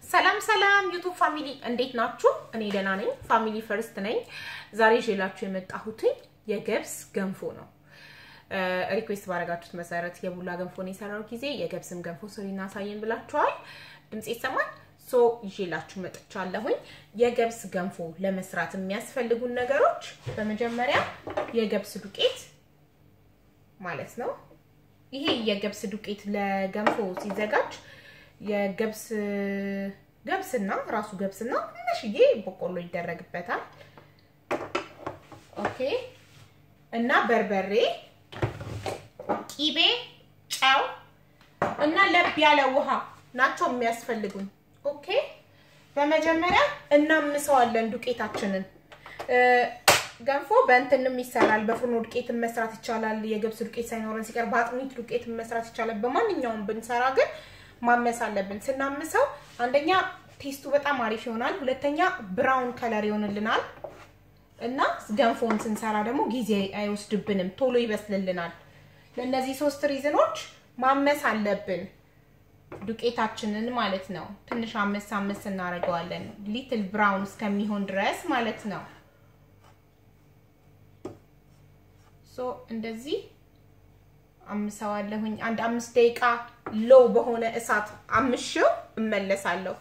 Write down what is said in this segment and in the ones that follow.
ሰላም ሰላም ዩቱብ ፋሚሊ እንዴት ናችሁ? እኔ ደህና ነኝ። ፋሚሊ ፈርስት ነኝ። ዛሬ ይዤላችሁ የመጣሁትኝ የገብስ ገንፎ ነው። ሪኩዌስት ባደረጋችሁት መሰረት የቡላ ገንፎ ነው የሰራው ጊዜ የገብስም ገንፎ ስሪና አሳየን ብላችኋል። ድምጽ ይሰማል። ሶ ይዤላችሁ መጥቻለሁኝ። የገብስ ገንፎ ለመስራት የሚያስፈልጉን ነገሮች በመጀመሪያ የገብስ ዱቄት ማለት ነው። ይሄ የገብስ ዱቄት ለገንፎ ሲዘጋጅ የገብስ ገብስና ራሱ ገብስና ትንሽዬ በቆሎ ይደረግበታል። ኦኬ እና በርበሬ፣ ቂቤ፣ ጨው እና ለብ ያለ ውሃ ናቸው የሚያስፈልጉን። ኦኬ በመጀመሪያ እናምሰዋለን ዱቄታችንን። ገንፎ በእንትንም ይሰራል። በፍርኖ ዱቄትን መስራት ይቻላል። የገብስ ዱቄት ሳይኖረን ሲቀር በአጥሚት ዱቄትን መስራት ይቻላል። በማንኛውም ብንሰራ ግን ማመስ አለብን። ስናምሰው አንደኛ ቴስቱ በጣም አሪፍ ይሆናል፣ ሁለተኛ ብራውን ከለር ይሆንልናል እና ገንፎን ስንሰራ ደግሞ ጊዜ አይወስድብንም፣ ቶሎ ይበስልልናል። ለእነዚህ ሶስት ሪዝኖች ማመስ አለብን ዱቄታችንን ማለት ነው። ትንሽ አመስ አመስ እናደርገዋለን ሊትል ብራውን እስከሚሆን ድረስ ማለት ነው። ሶ እንደዚህ አምሰዋለሁኝ። አንድ አምስት ደቂቃ ሎው በሆነ እሳት አምሽው እመለሳለሁ።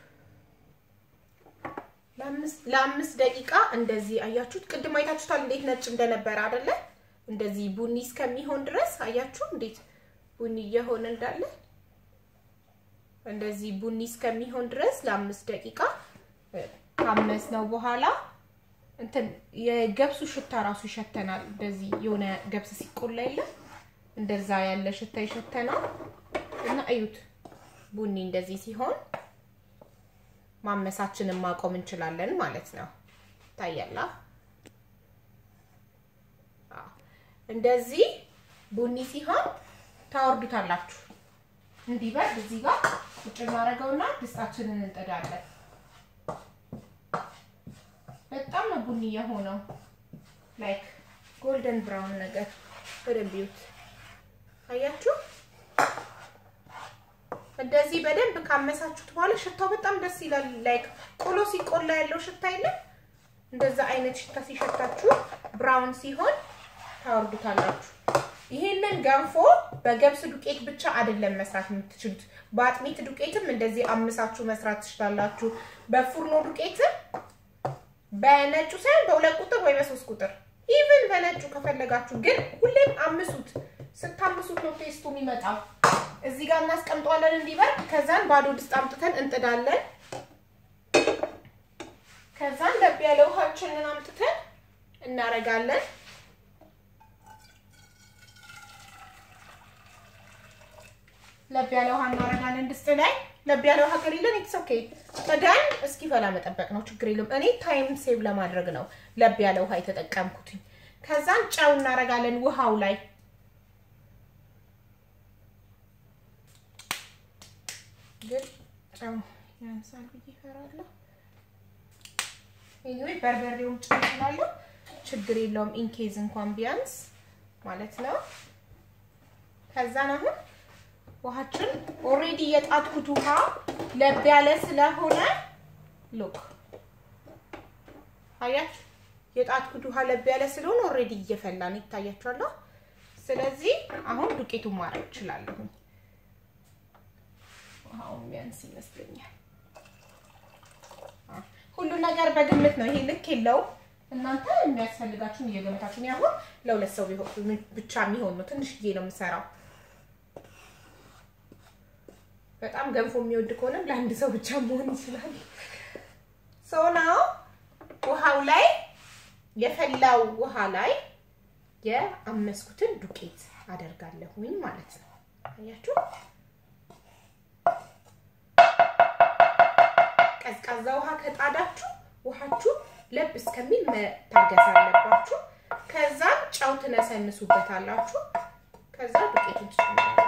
ለአምስት ደቂቃ እንደዚህ አያችሁት። ቅድም አይታችሁታል እንዴት ነጭ እንደነበረ አይደለ? እንደዚህ ቡኒ እስከሚሆን ድረስ አያችሁ እንዴት ቡኒ እየሆነ እንዳለ። እንደዚህ ቡኒ እስከሚሆን ድረስ ለአምስት ደቂቃ ካመስ ነው በኋላ እንትን የገብሱ ሽታ ራሱ ይሸተናል። እንደዚህ የሆነ ገብስ ሲቆላ የለም እንደዛ ያለ ሽታ ይሸተናል። እና እዩት ቡኒ እንደዚህ ሲሆን ማመሳችንን ማቆም እንችላለን ማለት ነው። ታያላ እንደዚህ ቡኒ ሲሆን ታወርዱታላችሁ። እንዲበርድ እዚህ ጋር ቁጭ እናደርገውና ድስታችንን እንጥዳለን። በጣም ነው ቡኒ የሆነው ላይክ ጎልደን ብራውን ነገር በደንብ ይዩት። አያችሁ እንደዚህ በደንብ ካመሳችሁት በኋላ ሽታው በጣም ደስ ይላል። ላይክ ቆሎ ሲቆላ ያለው ሽታ የለም እንደዛ አይነት ሽታ ሲሸታችሁ ብራውን ሲሆን ታወርዱታላችሁ። ይሄንን ገንፎ በገብስ ዱቄት ብቻ አይደለም መስራት የምትችሉት፣ በአጥሚት ዱቄትም እንደዚህ አምሳችሁ መስራት ትችላላችሁ። በፉርኖ ዱቄትም በነጩ ሳይሆን በሁለት ቁጥር ወይ በሶስት ቁጥር ኢቭን በነጩ ከፈለጋችሁ፣ ግን ሁሌም አምሱት። ስታምሱት ነው ቴስቱ የሚመጣው። እዚህ ጋር እናስቀምጠዋለን እንዲበርድ። ከዛን ባዶ ድስት አምጥተን እንጥዳለን። ከዛን ለብ ያለ ውሃችንን አምጥተን እናረጋለን። ለብ ያለ ውሃ እናረጋለን ድስት ላይ። ለብ ያለ ውሃ ከሌለን ኢትስ ኦኬ ጥደን እስኪፈላ መጠበቅ ነው፣ ችግር የለም። እኔ ታይም ሴቭ ለማድረግ ነው ለብ ያለ ውሃ የተጠቀምኩትኝ። ከዛን ጨው እናረጋለን ውሃው ላይ ግን ጨው ያንሳል ብዬ እፈራለሁ። ኤኒዌይ በርበሬውን ጨው ስላለው ችግር የለውም። ኢንኬዝ እንኳን ቢያንስ ማለት ነው። ከዛን አሁን ውሃችን ኦሬዲ የጣትኩት ውሃ ለብ ያለ ስለሆነ ሉክ አያችሁ፣ የጣትኩት ውሃ ለብ ያለ ስለሆነ ኦሬዲ እየፈላ ነው፣ ይታያችኋል። ስለዚህ አሁን ዱቄቱን ማድረግ እችላለሁ። ውሃውን ቢያንስ ይመስለኛል። ሁሉ ነገር በግምት ነው። ይሄ ልክ የለውም። እናንተ የሚያስፈልጋችሁን እየገምታችሁ ነው። አሁን ለሁለት ሰው ብቻ የሚሆን ነው። ትንሽዬ ነው የምሰራው። በጣም ገንፎ የሚወድ ከሆነም ለአንድ ሰው ብቻ መሆን ይችላል። ሰው ነው። ውሃው ላይ የፈላው ውሃ ላይ የአመስኩትን ዱቄት አደርጋለሁኝ ማለት ነው። አያችሁ ቀዝቃዛ ውሃ ከጣዳችሁ ውሃችሁ ለብ እስከሚል መታገስ አለባችሁ። ከዛ ጨው ትነሰንሱበታላችሁ። ከዛ ዱቄቱን ትጨምራላችሁ።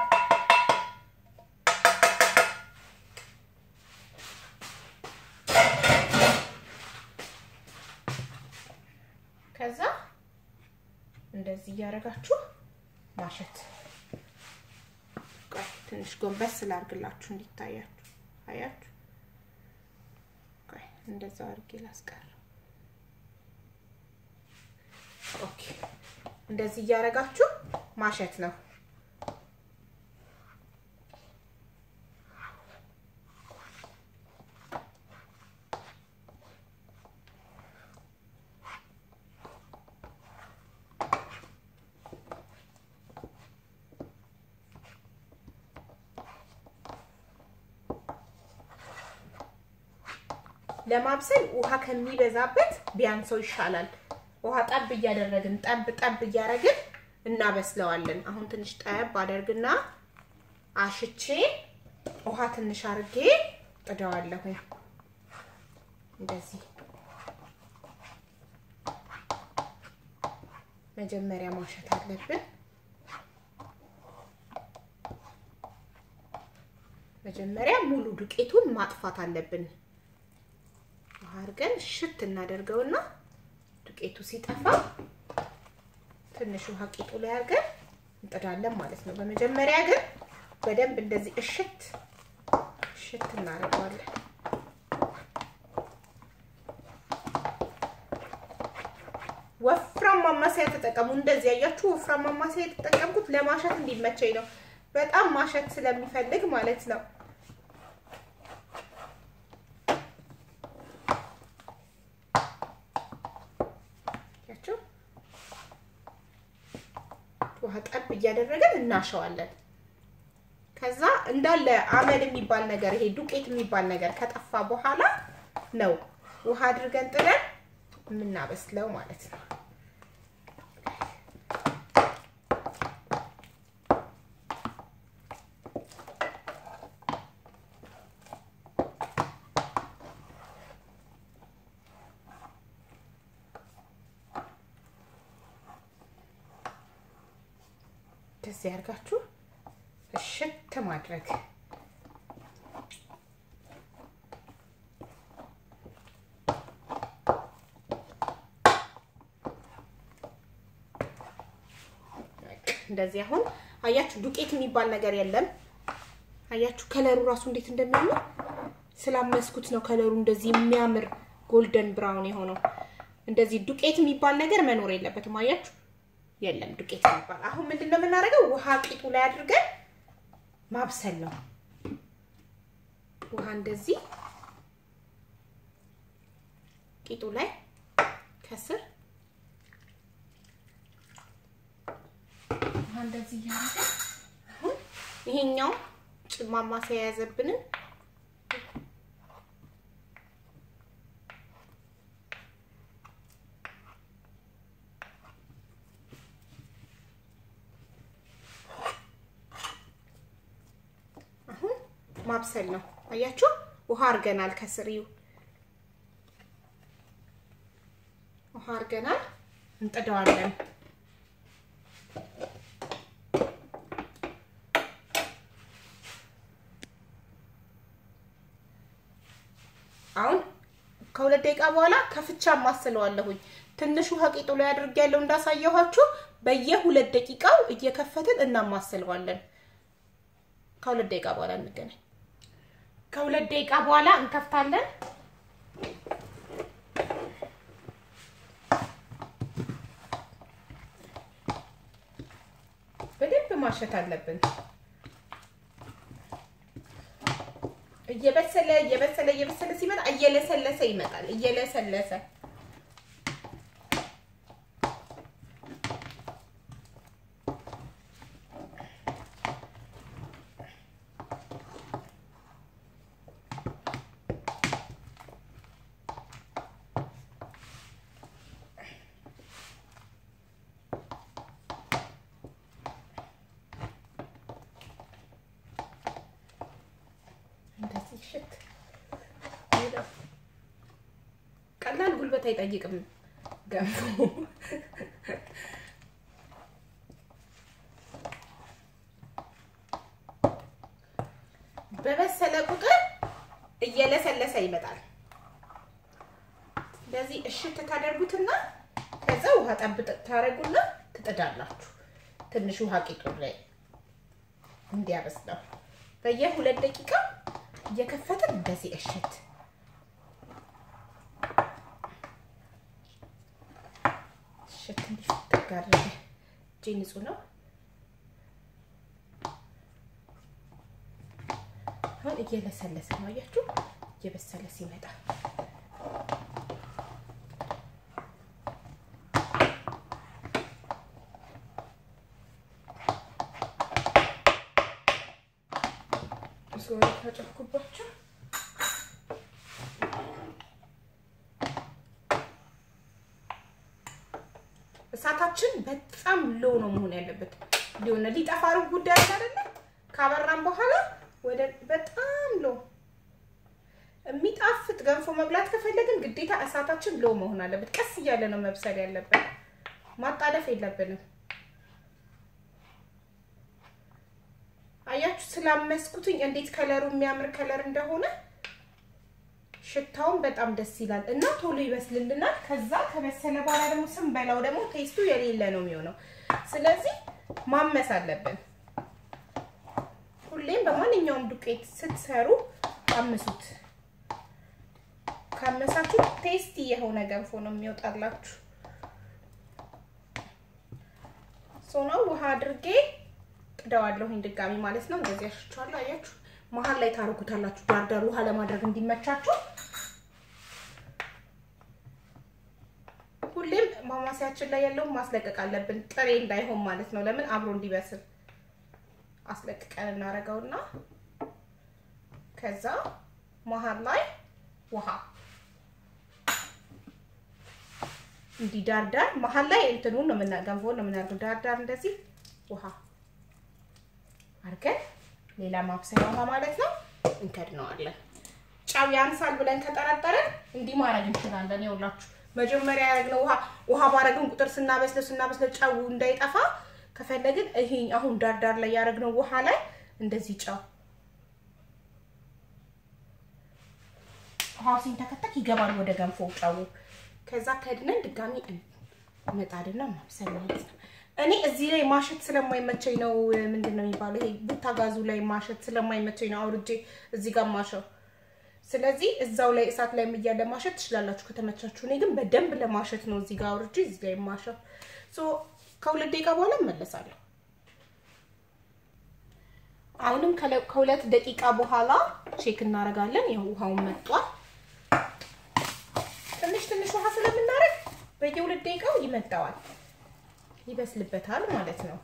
ከዛ እንደዚህ እያደረጋችሁ ማሸት ትንሽ ጎንበስ ስላርግላችሁ እንዲታያችሁ አያችሁ። እንደዛ አድርጌ ላስቀረው። ኦኬ እንደዚህ እያደረጋችሁ ማሸት ነው። ለማብሰል ውሃ ከሚበዛበት ቢያንሰው ይሻላል። ውሃ ጠብ እያደረግን ጠብ ጠብ እያደረግን እናበስለዋለን። አሁን ትንሽ ጠብ አደርግና አሽቼ ውሃ ትንሽ አድርጌ ጥደዋለሁ። እንደዚህ መጀመሪያ ማሸት አለብን። መጀመሪያ ሙሉ ዱቄቱን ማጥፋት አለብን። ውሃ አድርገን ሽት እናደርገውና ዱቄቱ ሲጠፋ ትንሽ ውሃ ቂጡ ላይ አድርገን እንጥዳለን ማለት ነው። በመጀመሪያ ግን በደንብ እንደዚህ እሽት እሽት እናደርገዋለን። ወፍራም ማማሰያ ተጠቀሙ። እንደዚህ ያያችሁ ወፍራም ማማሰያ የተጠቀምኩት ለማሸት እንዲመቸኝ ነው። በጣም ማሸት ስለሚፈልግ ማለት ነው። ያቸው ውሃ ጠብ እያደረገን እናሸዋለን። ከዛ እንዳለ አመድ የሚባል ነገር ይሄ ዱቄት የሚባል ነገር ከጠፋ በኋላ ነው ውሃ አድርገን ጥለን የምናበስለው ማለት ነው። እንደዚህ አድርጋችሁ እሽት ማድረግ እንደዚህ አሁን አያችሁ፣ ዱቄት የሚባል ነገር የለም። አያችሁ ከለሩ ራሱ እንዴት እንደሚያምር ስላመስኩት ነው ከለሩ እንደዚህ የሚያምር ጎልደን ብራውን የሆነው። እንደዚህ ዱቄት የሚባል ነገር መኖር የለበትም። አያችሁ የለም ዱቄት የሚባል። አሁን ምንድን ነው የምናደርገው? ውሃ ቂጡ ላይ አድርገን ማብሰል ነው። ውሃ እንደዚህ ቂጡ ላይ ከስር ውሃ እንደዚህ እያደረገ አሁን ይሄኛው ማማሰያ የያዘብንን አሁን ማብሰል ነው። አያችሁ ውሃ አድርገናል። ከስሪው ውሃ አድርገናል። እንጥደዋለን። አሁን ከሁለት ደቂቃ በኋላ ከፍቻ ማስለዋለሁኝ። ትንሽ ውሃ ቂጡ ላይ አድርጌያለሁ እንዳሳየኋችሁ። በየሁለት ደቂቃው እየከፈትን እናማስለዋለን። ከሁለት ደቂቃ በኋላ እንገናኝ። ከሁለት ደቂቃ በኋላ እንከፍታለን። በደንብ ማሸት አለብን። እየበሰለ እየበሰለ እየበሰለ ሲመጣ እየለሰለሰ ይመጣል። እየለሰለሰ እንደዚህ ሽት ቀላል ጉልበት አይጠይቅም ገንፎ። በበሰለ ቁጥር እየለሰለሰ ይመጣል። እንደዚህ እሽት ታደርጉትና ከዛ ውሃ ጠብ ታደርጉና ትጥዳላችሁ። ትንሽ ውሃ ቂጡ ላይ እንዲያበስለው በየሁለት ደቂቃ እየከፈትን እንደዚህ እሽት አድርገን እጄ ንጹህ ነው። አሁን እየለሰለሰ ነው። አያችሁ፣ እየበሰለ ሲመጣ ሶሪ ተጨኩባቸው። እሳታችን በጣም ሎ ነው መሆን ያለበት። ሊሆነ ሊጠፋ ሩብ ጉዳይ አይደለ? ካበራን በኋላ ወደ በጣም ሎ የሚጣፍጥ ገንፎ መብላት ከፈለግን ግዴታ እሳታችን ሎ መሆን አለበት። ቀስ እያለ ነው መብሰል ያለበት። ማጣደፍ የለብንም። አያችሁ ስላመስኩትኝ እንዴት ከለሩ የሚያምር ከለር እንደሆነ ሽታውን በጣም ደስ ይላል እና ቶሎ ይበስልልናል። ከዛ ከበሰለ በኋላ ደግሞ ስንበላው ደግሞ ቴስቱ የሌለ ነው የሚሆነው። ስለዚህ ማመስ አለብን። ሁሌም በማንኛውም ዱቄት ስትሰሩ አምሱት። ካመሳችሁ ቴስቲ የሆነ ገንፎ ነው የሚወጣላችሁ። ሶናው ውሃ አድርጌ ጥደዋለሁኝ ድጋሚ ማለት ነው። እንደዚህ ያሽቸዋለሁ። አያችሁ መሀል ላይ ታረጉታላችሁ፣ ዳርዳር ውሃ ለማድረግ እንዲመቻችሁ። ሁሌም ማማሲያችን ላይ ያለውን ማስለቀቅ አለብን፣ ጥሬ እንዳይሆን ማለት ነው። ለምን አብሮ እንዲበስል አስለቅቀን እናደርገውና ከዛ መሀል ላይ ውሃ እንዲህ ዳርዳር መሀል ላይ እንትኑን ነው የምናገንፈውን ነው የምናደርገው። ዳርዳር እንደዚህ ውሃ አድርገን ሌላ ማብሰያ ውሃ ማለት ነው እንከድነዋለን። ጨው ያንሳል ብለን ከጠረጠረን እንዲህ ማድረግ እንችላለን። ይኸውላችሁ መጀመሪያ ያደረግነው ውሃ ውሃ ባረግን ቁጥር ስናበስለው ስናበስለው ጨው እንዳይጠፋ ከፈለግን ይሄ አሁን ዳርዳር ላይ ያደረግነው ውሃ ላይ እንደዚህ ጨው ውሃው ሲንተከተክ ይገባል ወደ ገንፎ ጨው። ከዛ ከድነን ድጋሚ መጣድና ማብሰል ማለት ነው። እኔ እዚህ ላይ ማሸት ስለማይመቸኝ ነው። ምንድን ነው የሚባለው? ይሄ ቡታጋዙ ላይ ማሸት ስለማይመቸኝ ነው አውርጄ እዚህ ጋር ማሸው። ስለዚህ እዛው ላይ እሳት ላይ እያለ ማሸት ትችላላችሁ ከተመቻችሁ። እኔ ግን በደንብ ለማሸት ነው እዚህ ጋር አውርጄ እዚህ ላይ ማሸው። ሶ ከሁለት ደቂቃ በኋላ እመለሳለሁ። አሁንም ከሁለት ደቂቃ በኋላ ቼክ እናደርጋለን። ያው ውሃውን መጧል። ትንሽ ትንሽ ውሃ ስለምናደርግ በየሁለት ደቂቃው ይመጣዋል ይበስልበታል ማለት ነው።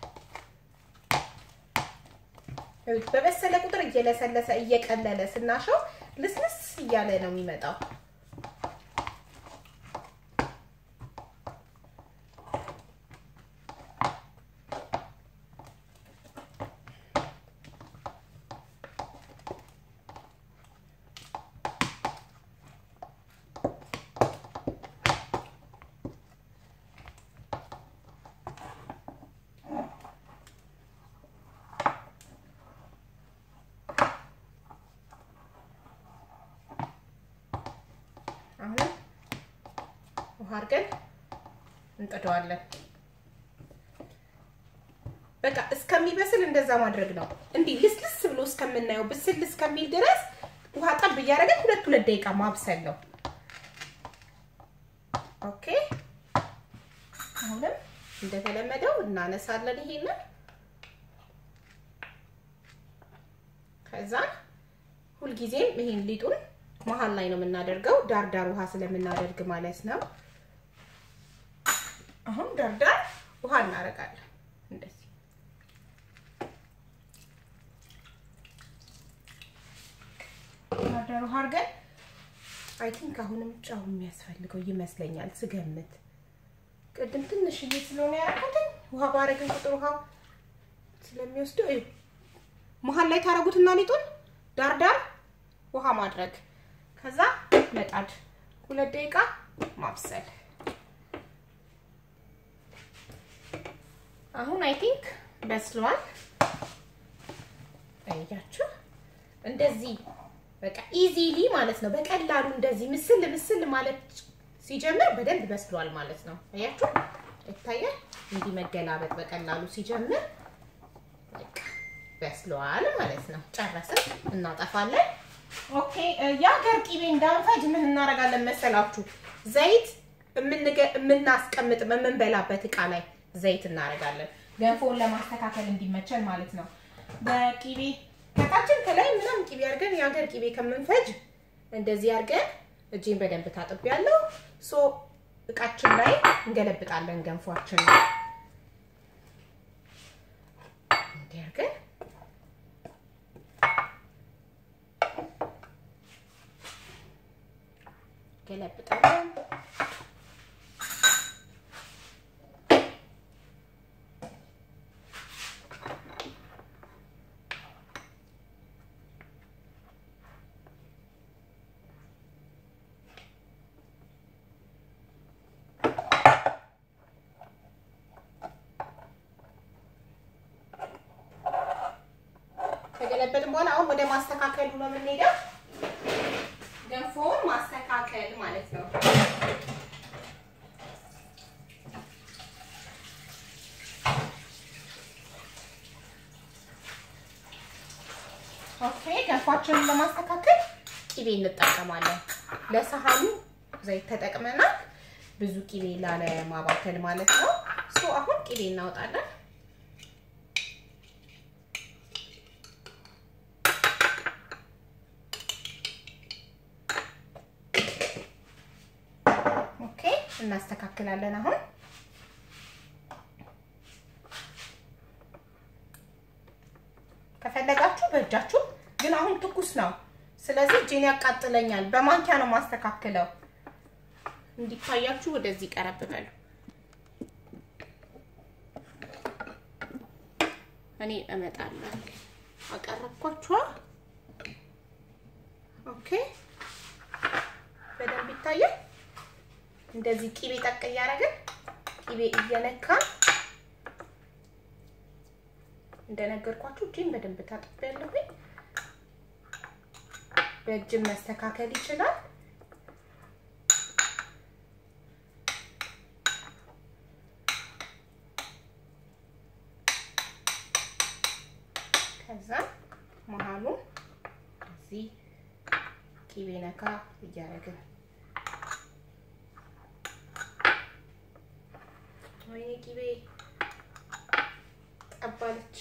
በበሰለ ቁጥር እየለሰለሰ እየቀለለ ስናሸው ልስልስ እያለ ነው የሚመጣው። አሁን ውሃ አድርገን እንጥደዋለን። በቃ እስከሚበስል እንደዛ ማድረግ ነው። እንዲህ ልስልስ ብሎ እስከምናየው ብስል እስከሚል ድረስ ውሃ ጠብ እያደረገን ሁለት ሁለት ደቂቃ ማብሰል ነው። ኦኬ። አሁንም እንደተለመደው እናነሳለን ይሄንን ከዛ ሁልጊዜም ይሄን ሊጡን መሀል ላይ ነው የምናደርገው፣ ዳርዳር ውሃ ስለምናደርግ ማለት ነው። አሁን ዳርዳር ውሃ እናደርጋለን እንደዚህ። ዳርዳር ውሃ አድርገን አይ ቲንክ አሁንም ጨው የሚያስፈልገው ይመስለኛል ስገምት። ቅድም ትንሽዬ ስለሆነ ያደረኩትኝ ውሃ ባረግን ቁጥር ውሃው ስለሚወስደው መሀል ላይ ታረጉትና ሊጡን ዳርዳር ውሃ ማድረግ ከዛ መጣድ ሁለት ደቂቃ ማብሰል። አሁን አይ ቲንክ በስሏል። አያችሁ እንደዚህ በቃ ኢዚሊ ማለት ነው። በቀላሉ እንደዚህ ምስል ምስል ማለት ሲጀምር በደንብ በስሏል ማለት ነው። አያችሁ ይታያል። እንዲህ መገላበጥ በቀላሉ ሲጀምር በቃ በስሏል ማለት ነው። ጨረስን፣ እናጠፋለን። ኦኬ የሀገር ቂቤ እንዳንፈጅ ምን እናደርጋለን መሰላችሁ? ዘይት የምናስቀምጥ የምንበላበት እቃ ላይ ዘይት እናደርጋለን። ገንፎውን ለማስተካከል እንዲመቸን ማለት ነው። በቂቤ ከታችን ከላይ ምናምን ቂቤ አድርገን የሀገር ቂቤ ከምንፈጅ እንደዚህ አድርገን እጄን በደንብ ታጥቤያለሁ። ሶ እቃችን ላይ እንገለብጣለን ገንፏችን ነው እንዲህ አድርገን ገለብጣለን። ከገለበጥን በኋላ አሁን ወደ ማስተካከሉ ነው የምንሄደው። ገንፎውን ማስተካከል ማለት ነው። ኦኬ ገንፏችንን ለማስተካከል ቂቤ እንጠቀማለን። ለሰሃኑ ዘይት ተጠቅመናል። ብዙ ቂቤ ላለማባከል ማለት ነው። ሶ አሁን ቂቤ እናወጣለን። ኦኬ እናስተካክላለን አሁን ከፈለጋችሁ በእጃችሁ ግን አሁን ትኩስ ነው። ስለዚህ እጄን ያቃጥለኛል። በማንኪያ ነው ማስተካክለው። እንዲታያችሁ ወደዚህ ቀረብ በሉ። እኔ እመጣለሁ። አቀረብኳችኋ። ኦኬ በደንብ ይታያል። እንደዚህ ቂቤ ጠቅ እያደረግን ቂቤ እየነካን እንደነገርኳችሁ እጄን በደንብ ታጥቤያለሁኝ። በእጅም መስተካከል ይችላል። ከዛ መሀሉ እዚህ ቂቤ ነካ እያደረግን ወይኔ ቂቤ ጠባለች።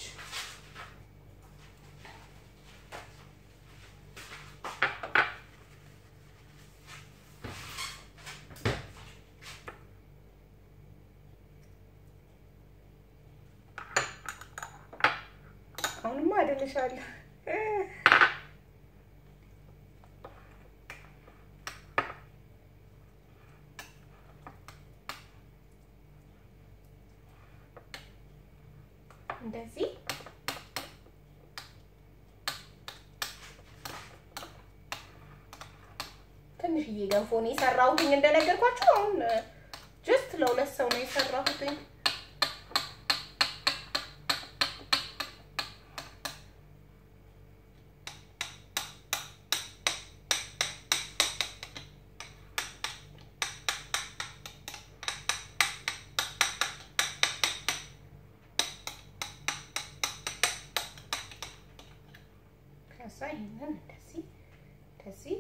አሁንማ አደንሻለሁ። እንደዚህ ትንሽዬ ገንፎ ነው የሰራሁትኝ እንደነገርኳችሁ። አሁን ጀስት ለሁለት ሰው ነው የሰራሁትኝ። ከዛ ይሄንን እንደዚህ እንደዚህ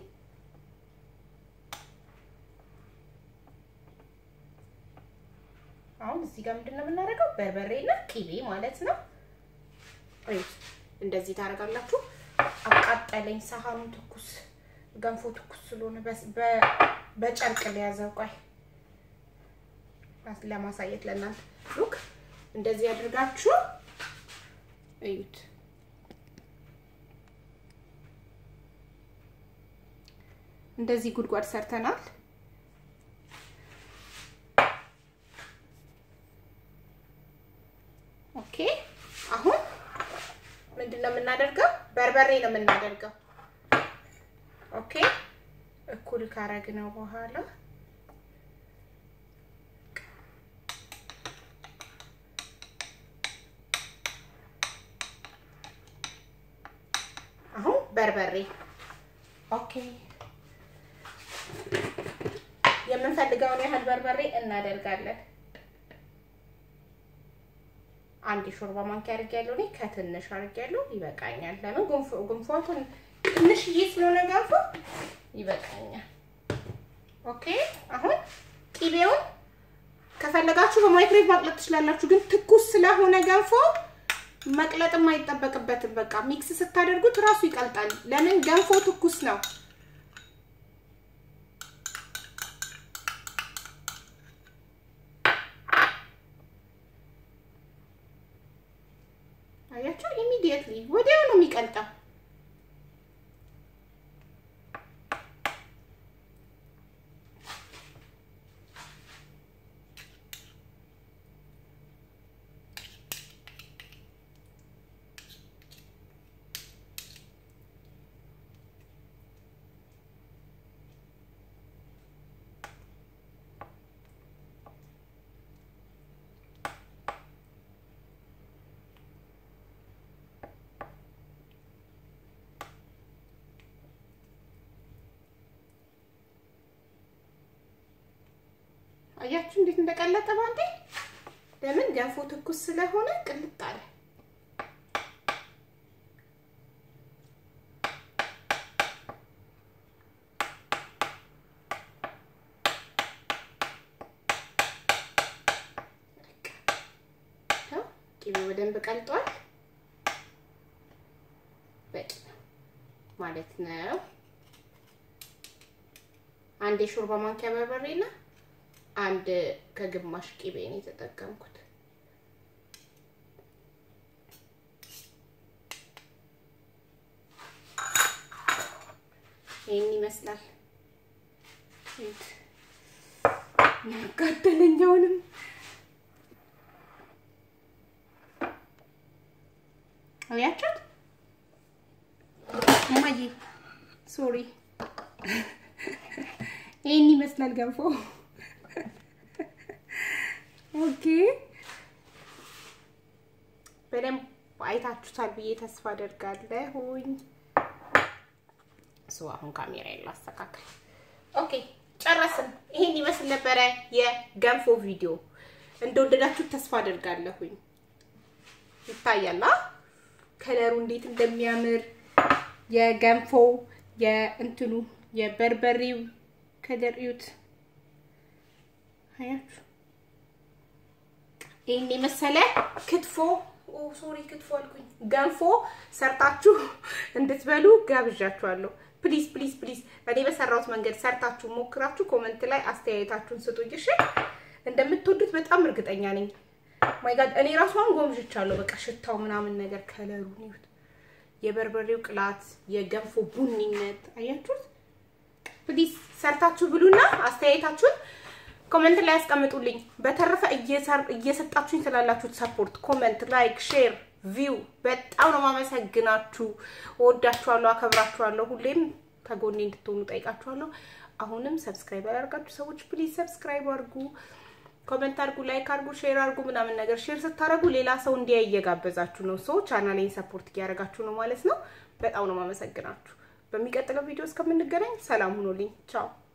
አሁን እዚህ ጋር ምንድን ነው የምናደርገው? በርበሬና ቅቤ ማለት ነው። እዩት፣ እንደዚህ ታደርጋላችሁ። አቃጠለኝ ሳህኑ ትኩስ ገንፎ ትኩስ ስለሆነ በጨርቅ ሊያዘው። ቆይ ለማሳየት ለእናንተ ሉክ፣ እንደዚህ አድርጋችሁ እዩት። እንደዚህ ጉድጓድ ሰርተናል። ኦኬ አሁን ምንድን ነው የምናደርገው? በርበሬ ነው የምናደርገው። ኦኬ እኩል ካረግነው በኋላ አሁን በርበሬ ኦኬ የምንፈልገውን ያህል በርበሬ እናደርጋለን። አንድ ሾርባ ማንኪያ አድርጌያለሁ። እኔ ከትንሽ አድርጌያለሁ፣ ይበቃኛል። ለምን ጉንፎ ጉንፎቱን ትንሽዬ ስለሆነ ገንፎ ይበቃኛል። ኦኬ አሁን ቂቤውን ከፈለጋችሁ በማይክሮዌቭ ማቅለጥ ትችላላችሁ፣ ግን ትኩስ ስለሆነ ገንፎ መቅለጥም አይጠበቅበትም። በቃ ሚክስ ስታደርጉት እራሱ ይቀልጣል። ለምን ገንፎ ትኩስ ነው። አያችሁ፣ ኢሚዲየትሊ ወዲያው ነው የሚቀልጠው። አያችሁ እንዴት እንደቀለጠ ባንዴ። ለምን ገንፎ ትኩስ ስለሆነ ቅልጥ አለ። ቂቤው በደንብ ቀልጧል። በቂ ማለት ነው። አንድ የሾርባ ማንኪያ በርበሬና አንድ ከግማሽ ቂቤ ነው የተጠቀምኩት። ይህን ይመስላል። ያጋደለኛውንም አያችሁት? እማዬ ሶሪ፣ ይህን ይመስላል ገንፎ። ኦኬ በደንብ አይታችሁታል ብዬ ተስፋ አደርጋለሁኝ። እሱ አሁን ካሜራ ላስተካክል። ኦኬ ጨረስን። ይሄን ይመስል ነበረ የገንፎ ቪዲዮ። እንደወደዳችሁት ተስፋ አደርጋለሁኝ። ይታያላ ከለሩ እንዴት እንደሚያምር የገንፎ የእንትኑ የበርበሬው ከለር እዩት። አያችሁ ይህን የመሰለ ክትፎ ሶሪ ክትፎ አልኩኝ፣ ገንፎ ሰርታችሁ እንድትበሉ ጋብዣችኋለሁ። ፕሊዝ ፕሊዝ ፕሊዝ እኔ በሰራሁት መንገድ ሰርታችሁ ሞክራችሁ ኮመንት ላይ አስተያየታችሁን ስጡኝ። እሺ እንደምትወዱት በጣም እርግጠኛ ነኝ። ማይ ጋድ እኔ ራሷን ጎምዥቻለሁ። በቃ ሽታው ምናምን ነገር ከለሩ ይሁት የበርበሬው ቅላት፣ የገንፎ ቡኒነት አያችሁት። ፕሊዝ ሰርታችሁ ብሉና አስተያየታችሁን ኮመንት ላይ ያስቀምጡልኝ። በተረፈ እየሰጣችሁኝ ስላላችሁት ሰፖርት፣ ኮመንት፣ ላይክ፣ ሼር፣ ቪው በጣም ነው ማመሰግናችሁ። እወዳችኋለሁ፣ አከብራችኋለሁ። ሁሌም ከጎኔ እንድትሆኑ ጠይቃችኋለሁ። አሁንም ሰብስክራይብ ያደርጋችሁ ሰዎች ፕሊዝ ሰብስክራይብ አድርጉ፣ ኮመንት አድርጉ፣ ላይክ አድርጉ፣ ሼር አድርጉ ምናምን ነገር። ሼር ስታደርጉ ሌላ ሰው እንዲያይ እየጋበዛችሁ ነው። ሰው ቻናሌን ሰፖርት እያደረጋችሁ ነው ማለት ነው። በጣም ነው ማመሰግናችሁ። በሚቀጥለው ቪዲዮ እስከምንገናኝ ሰላም ሁኑልኝ። ቻው